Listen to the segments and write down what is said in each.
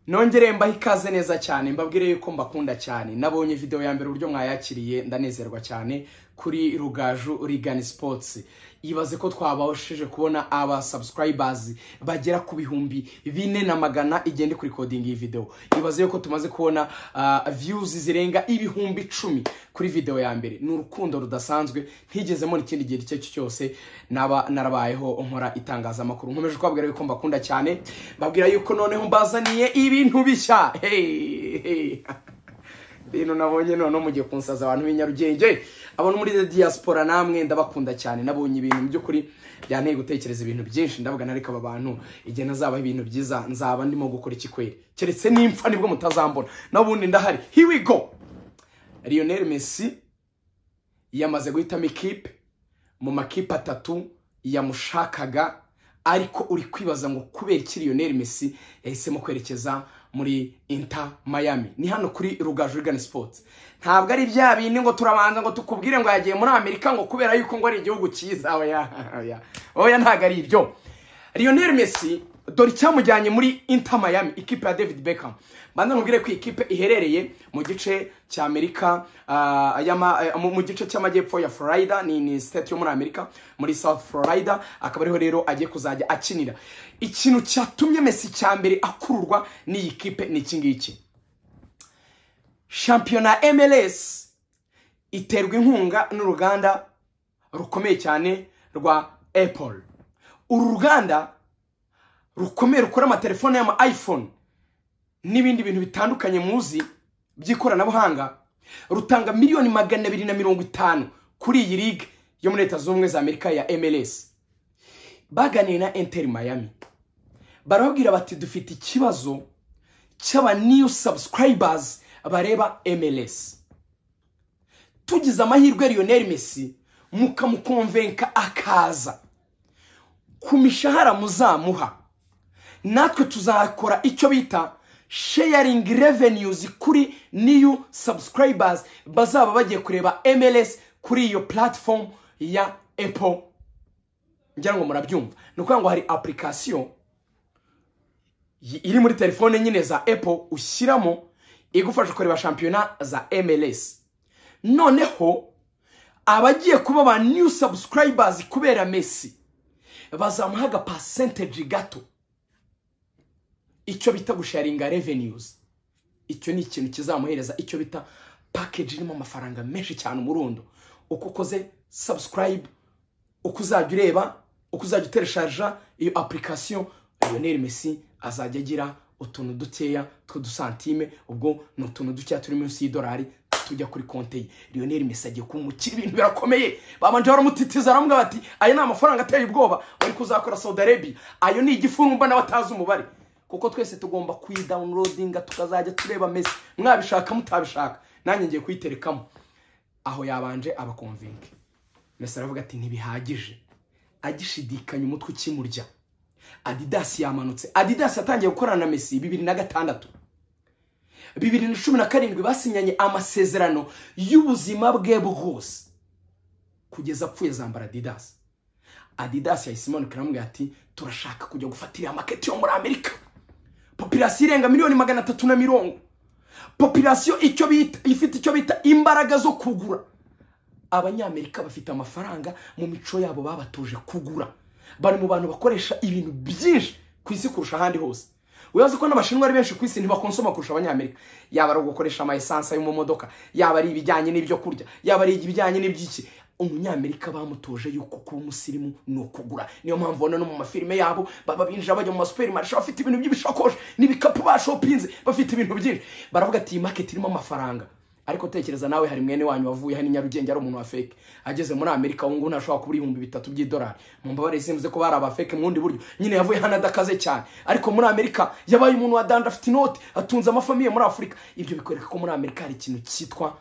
nongere mbaho ikaze neza cyane mbabwire yuko mbakunda cyane nabonye video ya mbere uburyo mwayakiriye ndanezerwa cyane kuri rugaju rigani sipotsi ibaze ko twabashije kubona aba subscribers bagera ku bihumbi bine na magana igenda kuri kodingi iyi video ibaze yuko tumaze kubona ah, views zirenga ibihumbi icumi kuri video ya mbere ni urukundo rudasanzwe ntigeze mbona ikindi gihe icyo ari cyo cyose naba narabayeho nkora itangazamakuru nkomeje kubabwira yuko mbakunda cyane mbabwira yuko noneho mbazaniye ibintu bishya hey, hey. bintu nabonye noneho mugiye kunsaza abantu b'i nyarugenge abantu muri diaspora namwe ndabakunda cyane nabonye ibintu mu by'ukuri byanteye gutekereza ibintu byinshi ndavuga na reka aba bantu igihe nazabaho ibintu byiza nzaba ndimo gukora iki kweri keretse n'impfa nibwo mutazambona n'ubundi ndahari here we go Lionel Messi yamaze guhitamo ikipe mu makipe atatu yamushakaga ariko uri kwibaza ngo kubera iki Lionel Messi yahisemo kwerekeza muri Inter Miami ni hano kuri Rugaju Rigani Sports ntabwo ari bya bindi ngo turabanza ngo tukubwire ngo yagiye muri Amerika ngo kubera yuko ngo ari igihugu cyiza oya oya oya ntabwo ari ibyo Lionel Messi dore icyamujyanye muri Inter Miami ikipe ya David Beckham banza nkubwire ko iyi kipe iherereye mu gice cya Amerika ah, y'ama- eh, mu mu gice cy'amajyepfo ya Florida ni ni state yo muri Amerika muri South Florida akaba ariho rero agiye kuzajya akinira ikintu cyatumye Messi cya mbere akururwa n'iyi kipe ni iki ngiki shampiyona MLS iterwa inkunga n'uruganda rukomeye cyane rwa Apple uru ruganda rukomeye rukora amatelefone y'ama iphone n'ibindi bintu bitandukanye muzi by'ikoranabuhanga rutanga miliyoni magana abiri na mirongo itanu kuri iyi ligue yo muri leta zunze ubumwe za amerika ya mls baganiye na inter miami barababwira bati dufite ikibazo cy'aba new subscribers bareba mls tugize amahirwe lionel messi mukamukonvenka akaza ku mishahara muzamuha natwe tuzakora icyo bita sharing revenues kuri new subscribers bazaba bagiye kureba mls kuri iyo platform ya apple ngira ngo murabyumva ni ukuvuga ngo hari application y- iri muri telefone nyine za apple ushyiramo igufasha kureba shampiyona za mls noneho abagiye kuba ba new subscribers kubera messi bazamuha aga percentage gato icyo bita gusharinga revenues icyo ni ikintu kizamuhereza icyo bita package irimo amafaranga menshi cyane umurundo uko ukoze subscribe uko uzajya ureba uko uzajya utereshaja iyo application Lionel Messi azajya agira utuntu dukeya tw'udusantime ubwo ni utuntu dukeya turi munsi y'idolari tujya kuri konte ye Lionel Messi agiye kuba umukire ibintu birakomeye babanje baramutitiza aramubwira bati ayo ni amafaranga ateye ubwoba wari kuzakora Saudi Arabia ayo ni igifurumba nawe atazi umubare kuko twese tugomba kuyidawunirodinga tukazajya tureba Messi mwabishaka mutabishaka nanjye ngiye kuyiterekamo aho yabanje abakonvinke Messi aravuga ati ntibihagije agishidikanya umutwe ukimurya Adidas yamanutse Adidas yatangiye gukorana na Messi bibiri na gatandatu bibiri na cumi na karindwi basinyanye amasezerano y'ubuzima bwe bwose kugeza apfuye zambara Adidas Adidas yahise imanuka iramubwira ati turashaka kujya gufatira amaketi yo muri Amerika populasiyo irenga miliyoni magana atatu na mirongo populasiyo icyo bita ifite icyo bita imbaraga zo kugura abanyamerika bafite amafaranga mu mico yabo babatuje kugura bari mu bantu bakoresha ibintu byinshi ku isi kurusha ahandi hose wibaza ko n'abashinwa ari benshi ku isi ntibakonsoma kurusha abanyamerika yaba ari ugukoresha amaesanse yo mu modoka yaba ari ibijyanye n'ibyo kurya yaba ari ibijyanye n'iby'iki umunyamerika bamutoje yuko kuba umusirimu ni ukugura niyo mpamvu ubona no mu mafilime yabo baba binjira bajya mu masuperimarishe bafite ibintu by'ibishakoshi n'ibikapu bashopinze bafite ibintu byinshi baravuga ati iyi maketi irimo amafaranga ariko tekereza nawe hari mwene wanyu wavuye hano i nyarugenge ari umuntu wa feke ageze muri amerika ubu ngubu ntashobora kubura ibihumbi bitatu by'idolari mu mbabare simvuze ko bari abafeke mu bundi buryo nyine yavuye hano adakaze cyane ariko muri amerika yabaye umuntu wa danda afite inoti atunze amafamiye muri afurika ibyo bikwereka ko muri amerika hari ikintu cyitwa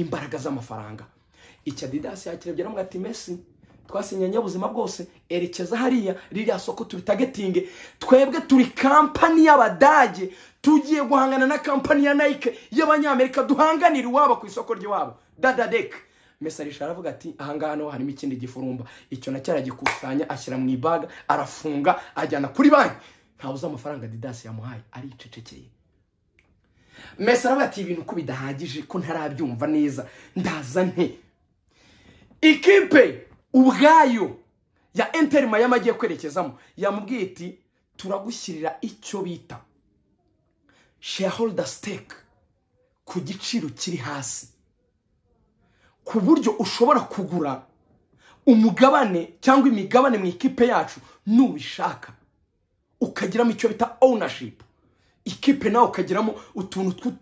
imbaraga z'amafaranga iki adidasi yakirebye aramuga ati mesi twasinyanye ubuzima bwose erekeza hariya ririya soko turitagetinge twebwe turi kampani y'abadage tugiye guhangana na kampani ya nike y'abanyamerika duhanganira iwabo ku isoko ry'iwabo dadadek mesarisha aravuga ati ahangaha naho harimo ikindi gifurumba icyo nacyo aragikusanya ashyira mu ibaga arafunga ajyana kuri banki ntawe uzi amafaranga didasi yamuhaye aricecekeye mesi aravuga ati ibintu ko bidahagije ko ntarabyumva neza ndaza nte ikipe ubwayo ya enterima y'amajye kwerekezamo yamubwiye iti turagushyirira icyo bita shareholder stake ku giciro kiri hasi ku buryo ushobora kugura umugabane cyangwa imigabane mu ikipe yacu nubishaka ukagiramo icyo bita ownership ikipe nawe ukagiramo utuntu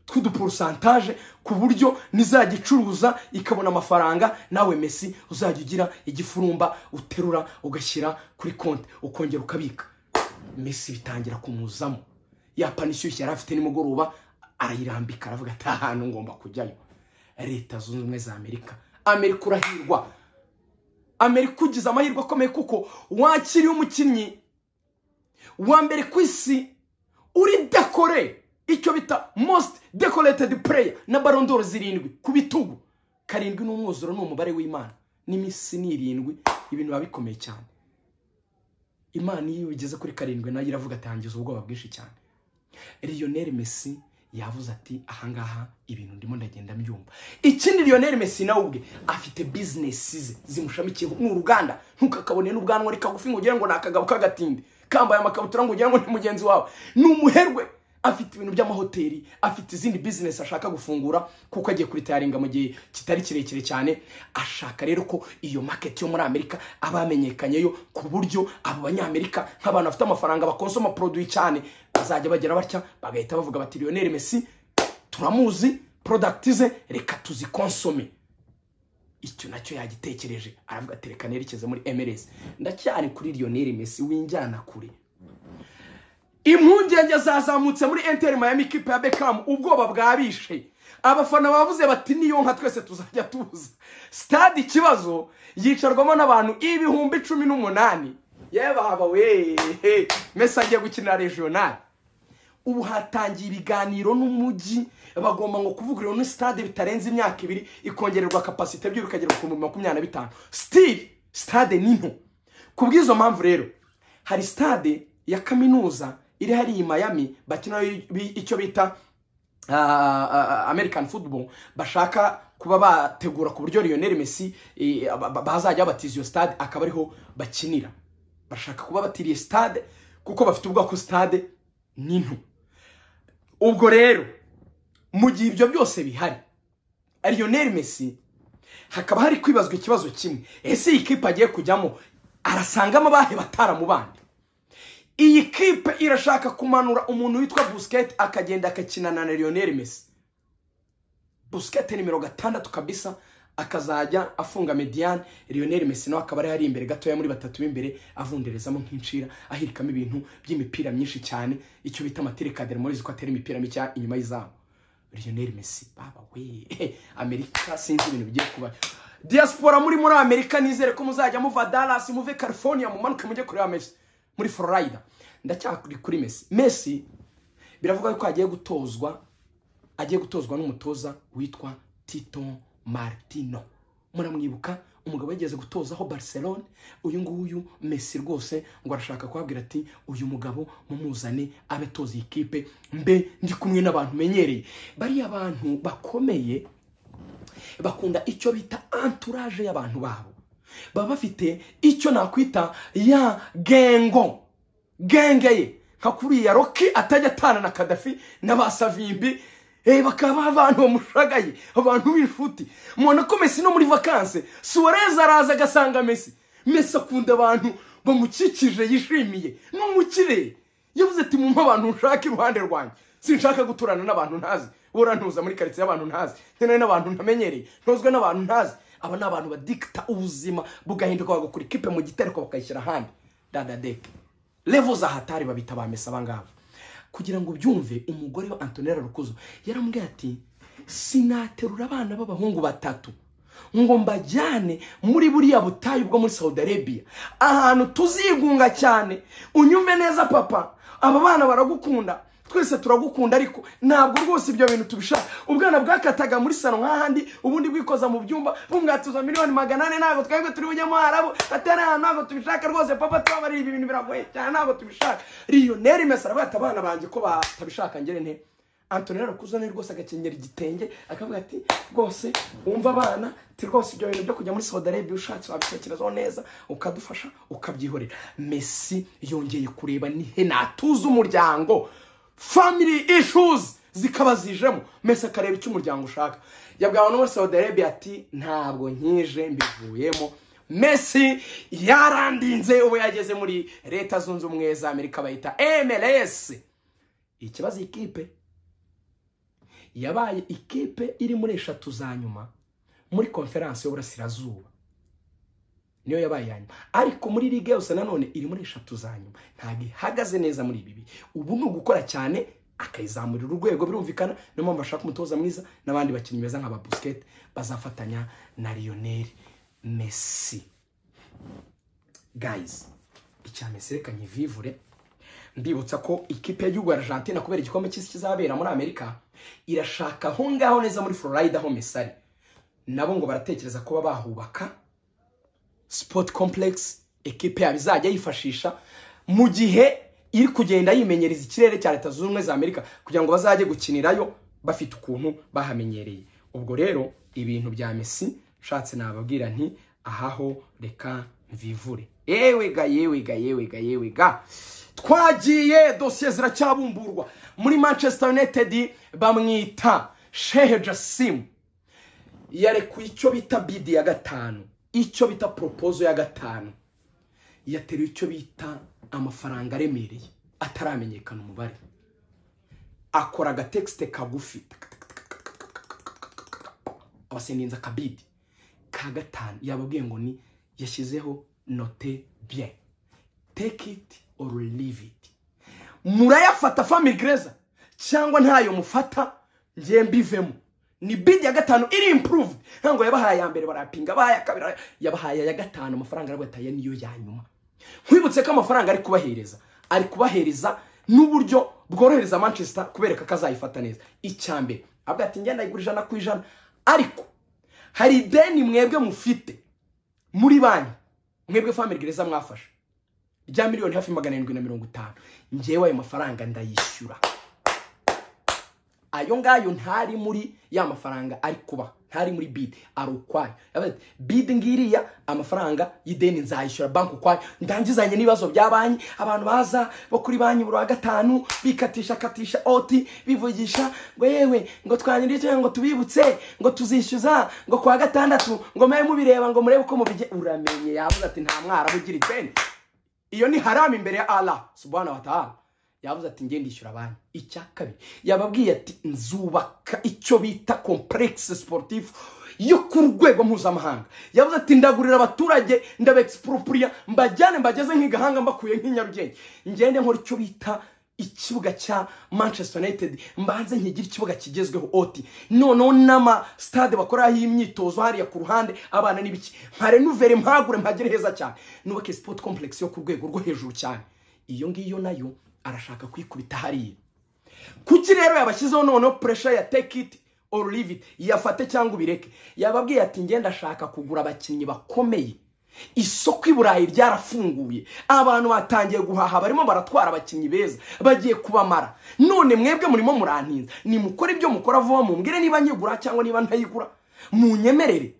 tw'uduporosantaje ku buryo nizajya icuruza ikabona amafaranga nawe mesi uzajya ugira igifurumba uterura ugashyira kuri konti ukongera ukabika mesi bitangira kumuzamo ya pani ishyushye yari afite nimugoroba arayirambika aravuga ati ahantu ngomba kujyayo leta zunze ubumwe za amerika amerika urahirwa amerika ugize amahirwe akomeye kuko wakiriye umukinnyi wa mbere ku isi uri dekore icyo bita most decorated player na barondoro zirindwi ku bitugu karindwi n'umwuzuro ni umubare w'imana n'iminsi ni irindwi ibintu biba bikomeye cyane imana iyo ugeze kuri karindwi nayo iravuga atangiza ubwoba bwinshi cyane lionel messi yavuze ati ahangaha ibintu ndimo ndagenda mbyumva ikindi lionel messi nawe ubwe afite bizinesi ze zimushamikiyeho ni uruganda ntukakabone n'ubwanwa ari kagufi ngo ugire ngo ni akagabo k'agatindi kambaye amakabutura ngo ugire ngo ni mugenzi wawe ni umuherwe afite ibintu by'amahoteli afite izindi bizinesi ashaka gufungura kuko agiye kuri tayaringa mu gihe kitari kirekire cyane ashaka rero ko iyo maketi yo muri amerika aba yamenyekanyeyo ku buryo abo banyamerika nk'abantu bafite amafaranga bakonsoma poroduwi cyane bazajya bagera batya bagahita bavuga bati lionel mesi turamuzi porodagiti ze reka tuzikonsome icyo nacyo yagitekereje aravuga ati reka nerekeze muri emeresi ndacyari kuri lionel mesi winjyana kure impungenge zazamutse muri enteri mayami kipe ya bekamu ubwoba bwabishe abafana bavuze bati niyo nka twese tuzajya tuza sitade ikibazo yicarwamo n'abantu ibihumbi cumi n'umunani yababa we mese agiye gukinira regionali ubu hatangiye ibiganiro n'umujyi bagomba ngo kuvugurura ni sitade bitarenze imyaka ibiri ikongererwa kapasite ebyiri ikagera ku bihumbi makumyabiri na bitanu sitiri sitade ni nto ku bw'izo mpamvu rero hari sitade ya kaminuza iri hariya i mayami bakina icyo bita american football bashaka kuba bategura ku buryo lionel messi bazajya babatiza iyo stade akaba ariho bakinira bashaka kuba batiriye stade kuko bafite ubwoko stade ni nto ubwo rero mu gihe ibyo byose bihari lionel messi hakaba hari kwibazwa ikibazo kimwe ese iyi kipe agiye kujyamo arasangamo abahe bataramubande iyi kipe irashaka kumanura umuntu witwa busiketi akagenda akakinana na lionel messi busiketi nimero gatandatu kabisa akazajya afunga mediyani lionel messi nawe akaba ari imbere gatoya muri batatu b'imbere avunderezamo nk'incira ahirikamo ibintu by'imipira myinshi cyane icyo bita amaterekadere murizi ko atera imipira micya inyuma y'izamu lionel messi baba we amerika sinzi ibintu bigiye kuba diaspora muri muri amerika nizere ko muzajya muva dallas muve california mumanuke mujye kureba messi muri florida ndacyakuri kuri mesi mesi biravuga ko agiye gutozwa agiye gutozwa n'umutoza witwa tito martino muramwibuka umugabo yigeze gutozaho barcelone uyu nguyu mesi rwose ngo arashaka kubabwira ati uyu mugabo mumuzane abe atoza iyi kipe mbe ndi kumwe n'abantu menyereye bariya bantu bakomeye bakunda icyo bita anturaje y'abantu babo baba bafite icyo nakwita ya gengo genge ye nka kuriya roki atajya atana na kadafi n'abasavimbi bakaba abantu bamushagaye abantu b'inshuti mubona ko mesi no muri vakanse suwareza araza agasanga mesi mesi akunda abantu bamukikije yishimiye n'umukire yavuze ati mumpe abantu nshaka iruhande rwanjye sinshaka guturana n'abantu ntazi burantuza muri karitsiye y'abantu ntazi nkeneye n'abantu ntamenyereye ntuzwe n'abantu ntazi aba ni abantu badikita ubuzima bugahinduka bagakora ikipe mu gitereko bakayishyira ahandi dadadeke levo za hatari babita ba mesa abangaba kugira ngo byumve umugore wa antonella rukuzo yaramubwiye ati sinaterura abana b'abahungu batatu ngo mbajyane muri buriya butayu bwo muri saudi arabia ahantu tuzigunga cyane unyumve neza papa aba bana baragukunda twese turagukunda ariko ntabwo rwose ibyo bintu tubishaka ubwana bwakataga muri salo nk'ahandi ubundi bwikoza mu byumba bumwatuza miliyoni magana ane ntabwo twebwe turi bujyemo harabo atari ahantu ntabwo tubishaka rwose papa tubabarira ibi bintu biragoye cyane ntabwo tubishaka lionel mesi aravuga ati abana banjye ko batabishaka ngere nte antoni yarakuze rwose agakenyera igitenge akavuga ati rwose wumva abana ti rwose ibyo bintu byo kujya muri saudi arabia ushatse wabitekerezaho neza ukadufasha ukabyihorera mesi yongeye kureba nihe natuza umuryango family issues zikaba zijemo mesi akareba icyo umuryango ushaka yabwawe no muri saudi arabia ati ntabwo nkije mbivuyemo mesi yarandinze ubu yageze muri leta zunze ubumwe za amerika bayita mls ikibazo ikipe yabaye ikipe iri muri eshatu za nyuma muri konferansi y'uburasirazuba niyo yabaye iya nyuma ariko muri ligue yose nanone iri muri eshatu za nyuma ntabwo ihagaze neza muri ibi ubu ni ugukora cyane akayizamurira urwego birumvikana niyo mpamvu ashaka umutoza mwiza n'abandi bakinnyi beza nka babusiketi bazafatanya na liyoneri mesi gayizi icya mesi reka nkivivure mbibutsa ko ikipe y'igihugu Argentina kubera igikombe cy'isi kizabera muri amerika irashaka aho ngaho neza muri florida aho mesi ari nabo ngo baratekereza kuba bahubaka sipoti kompuregisi ekipe yabo izajya yifashisha mu gihe iri kugenda yimenyereza ikirere cya leta zunze ubumwe za amerika kugira ngo bazajye gukinirayo bafite ukuntu bahamenyereye ubwo rero ibintu bya mesi nshatse nababwira nti ahaho reka mvivure yewega yewega yewega yewega twagiye dosiye ziracyabumburwa muri manchester united bamwita shehe jasimu yarekuye icyo bita bidi ya gatanu icyo bita poropozo ya gatanu yateruye icyo bita amafaranga aremereye ataramenyekana umubare akora agatekisite kagufi abaseninza akabidi ka gatanu yababwiye ngo ni yashyizeho note bien take it or leave it murayafata family gereza cyangwa ntayo mufata ngiye mbivemo ni bidi ya gatanu iri improved ntabwo yabahaye ya mbere barapinga abahaye ya kabiri yabahaye ya gatanu amafaranga arabataye niyo ya nyuma nkwibutse ko amafaranga ari kubahereza ari kubahereza n'uburyo bworohereza manchester kubereka ko azayifata neza icya mbere avuga ati ngenda ayigura ijana ku ijana ariko hari ideni mwebwe mufite muri banki mwebwe family gereza mwafashe rya miliyoni hafi magana arindwi na mirongo itanu ngewe ayo mafaranga ndayishyura ayo ngayo ntari muri ya mafaranga ari kuba ntari muri bide ari ukwayo bide ngiriya amafaranga y'ideni nzayishyura banki ukwayo ndangizanye n'ibibazo bya banki abantu baza bo kuri banki buri wa gatanu bikatisha katisha oti bivugisha ngo yewe ngo twanyirije ngo tubibutse ngo tuzishyuza ngo kwa gatandatu ngo mube mubireba ngo murebe uko mubijye uramenye yavuze ati nta mwarabu ugira ideni iyo ni haramu imbere ya ara subana wataha yavuze ati ngende ishyura banki icya kabiri yababwiye ati nzubaka icyo bita kompuregisi siporutifu yo ku rwego mpuzamahanga yavuze ati ndagurira abaturage ndabegisipuropuriya mbajyane mbageze nk'igahanga mbakuye nk'inyarugenge ngende nkora icyo bita ikibuga cya manchester united mbanze nkigire ikibuga kigezweho oti noneho n'amasitade bakoreraho imyitozo hariya ku ruhande abana n'ibiki nka renuvere mpagure mpagire heza cyane nubake sipoti kompuregisi yo ku rwego rwo hejuru cyane iyo ngiyo nayo arashaka kwikubita hariya kuki rero yabashyizeho noneho puresha ya tekiti oru liviti yafate cyangwa ubireke yababwiye ati ngenda ashaka kugura abakinnyi bakomeye isoko i burayi ryarafunguye abantu batangiye guhaha barimo baratwara abakinnyi beza bagiye kubamara none mwebwe murimo murantinza nimukore ibyo mukora vuba mumbwire niba nyigura cyangwa niba ntayigura munyemerere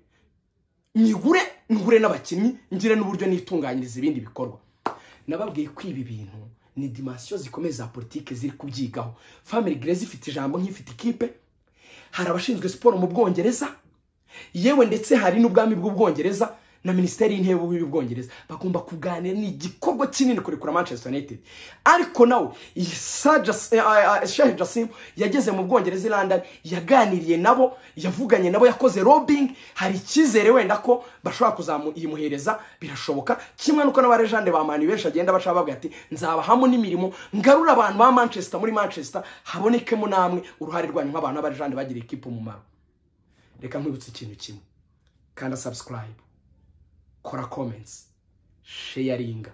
nyigure ngure n'abakinnyi ngire n'uburyo nitunganyiriza ibindi bikorwa nababwiye ko ibi bintu ni dimansiyo zikomeye za politiki ziri kubyigaho family grace ifite ijambo nk'ifite ikipe hari abashinzwe siporo mu bwongereza yewe ndetse hari n'ubwami bw'ubwongereza na minisiteri y'intebe y'ubwongereza bagomba kuganira ni igikorwa kinini kurekura manchester united ariko nawe shehe jasimu yageze mu bwongereza i london yaganiriye nabo yavuganye nabo yakoze robingi hari icyizere wenda ko bashobora kuzamuhereza birashoboka kimwe n'uko n'abarejande ba mani benshi agenda bashaka bavuga ati nzabahamo n'imirimo ngarura abantu ba manchester muri manchester habonekemo namwe uruhare rwanyu nk'abantu b'abarejande bagiriye ikipe umumaro reka nkwibutse ikintu kimwe kanda sabusikarayibu kora komensi sheyaringa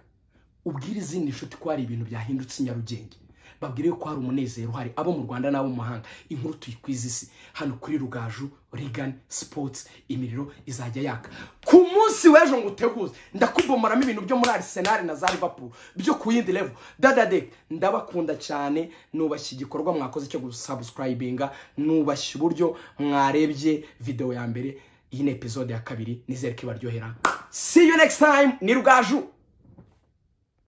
ubwire izindi nshuti ko hari ibintu byahindutse inyarugenge babwire ko hari umunezero uhari abo mu rwanda n'abo mu mahanga inkuru tuyikwiza isi hano kuri rugaju rigani sipotsi imiriro izajya yaka ku munsi munsi w'ejo ngo uteguze ndakubomoramo ibintu byo muri arisenali na za Liverpool byo ku yindi level dada de ndabakunda cyane nubashye igikorwa mwakoze cyo gusabusikarayibinga nubashye uburyo mwarebye videwo ya mbere iyi ni epizode ya kabiri nizere ko ibaryohera see you next time ni rugaju